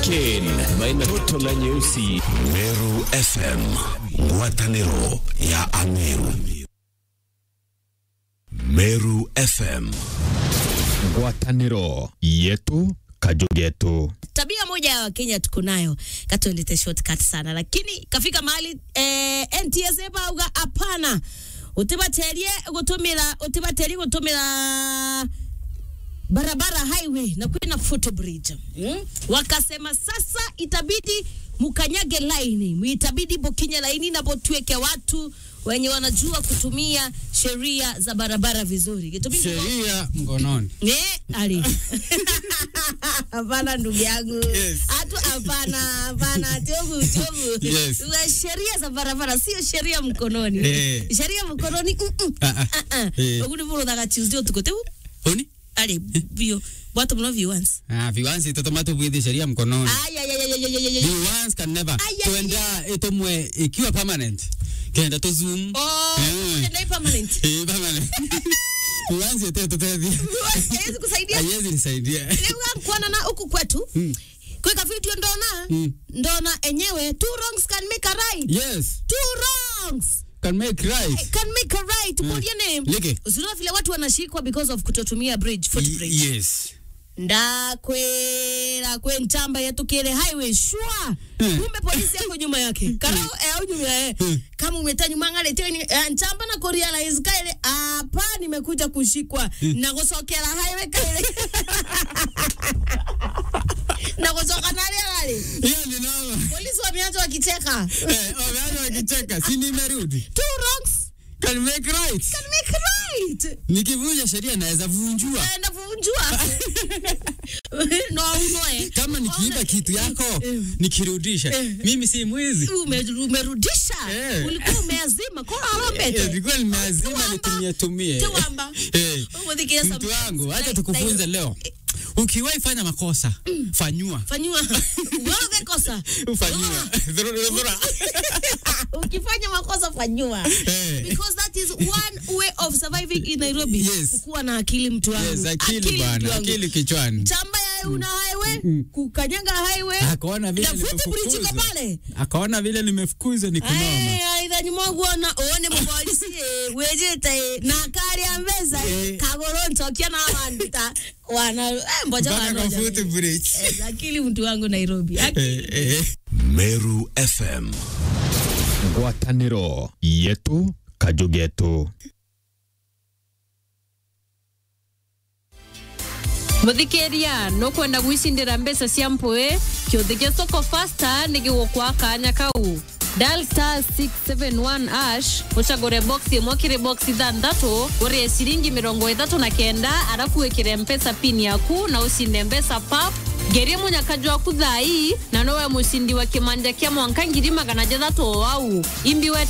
Hurricane baina toto na nyeusi. Meru FM, ngwatanĩro ya Ameru. Meru FM. Ngwatanĩro yetu kajugetu. tabia moja ya wakenya tuko nayo katuendete shortcut sana lakini kafika mahali eh, ntsa bauga hapana utibaterie gutumira utibaterie gutumira barabara highway na kwina footbridge mm? wakasema sasa itabidi mukanyage laini itabidi bokinye laini na botweke watu wenye wanajua kutumia sheria za barabara vizuri Kitumii- sheria mkononi. Eh, ali. Hapana ndugu yangu. Yes. Hatu hapana, hapana tiobu tiobu. Yes. Za Sheria za barabara sio sheria mkononi. Eh. Sheria mkononi. mm, mm. Ah, ah. Ah, ah. Eh. Oguni buru daga Tuesday tukote. Oni? Ali bio. Watu mno viewers. Ah, viwansi totomato bwidhi sheria mkononi. Ay ay ay ay ay ay ay. Viwansi can never. Ay, ay, Tuenda itomwe ikiwa permanent. Kenda to zoom. Oh, Eh. ndio permanent. Eh, permanent. Viwansi ete totethi. Haiwezi kusaidia. Haiwezi nisaidia. Leo kuona na huku kwetu. Mm. Kweka video ndona. Mm. Ndona enyewe two wrongs can make a right. Yes. Two wrongs. Can make right. can make a right. Mm. Your name. Leke. Usiona vile watu wanashikwa because of kutotumia bridge, footbridge. Y- Yes. ndakwera kwe ntamba yatukire highway shwa Hmm. kumbe polisi yako nyuma yake karao eh, au nyuma eh. kama umeta nyuma ngale teni eh, ntamba na kurealize kaile hapa nimekuja kushikwa na kusokera highway kaile na kusoka nale nale Hiyo ni noma. polisi wameanza wakicheka Eh, wameanza wakicheka. Si nimerudi. two wrongs Can make right. can make right Nikivunja sheria naweza vunjua. naenda kuvunjua no unoe Kama nikiiba kitu yako nikirudisha, mimi si mwizi. Ume- umerudisha Eh. ulikuwa umeazima kora Eh, arobete Nilikuwa nimeazima Tuwamba. nitumie tumie. Tuwamba. Eh, Umudhikia some- Mtu wangu, acha like- tukufunze like- leo. Ukiwahi fanya makosa, fanyua. fanyiwa wewe kosa Fanyua. Dhurura, dhurura. ukifanya makosa fanyiwa Eh. because that is one way of surviving in Nairobi Yes. kukuwa na akili mtu wangu Yes, akili mtu bwana, wangu. akili kichwani. chamba ya una highway kukanyaga highway Akaona vile na footbridge iko nimefukuzwa. pale Akaona vile nimefukuzwa ni kunoma. aithani mwagwona one mupolisi eh, wejete na kari ya mbeza Eh. kagoro ntokia na wandita wana eh, mboja Mpaka kwa wanoja footbridge. Eh, akili mtu wangu Nairobi Akili. Eh, eh. Meru FM. Ngwatanĩro yetu kajugetu. muthikiria nukwenda gwicindira mbeca cia mpui kiuthikia soko fasta nigigukwa kanya kau dial star 671 ash ucagure box imwe kiri box ithanthatu urie ciringi mirongo ithatu na kenda arafu wikire mpesa pin yaku na ucinde mbeca pap ngerie munyakaji waku thai na nowe mucindi wa kimanja kia mwanka ngiri magana jathatu o wau imbi we